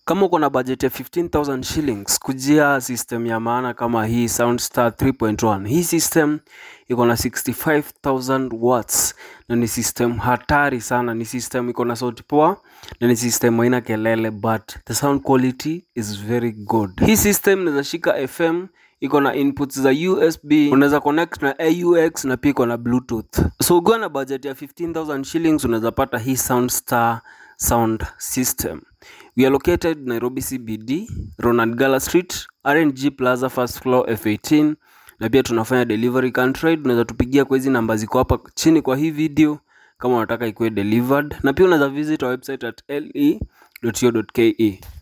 Kama uko na budget ya 15000 shillings, kujia system ya maana kama hii Soundstar 3.1. Hii system iko na 65000 watts na ni system hatari sana. Ni system iko na sauti poa na ni system haina kelele but the sound quality is very good. Hii system inaweza shika FM iko na inputs za USB, unaweza connect na AUX na pia iko na Bluetooth. So ukiwa na budget ya 15000 shillings unaweza pata hii Soundstar sound system. We are located Nairobi CBD, Ronald Gala Street, RNG Plaza first floor F18 na pia tunafanya delivery country. Unaweza tupigia kwa hizi namba ziko hapa chini kwa hii video kama unataka ikuwe delivered, na pia unaweza visit our website at le.co.ke.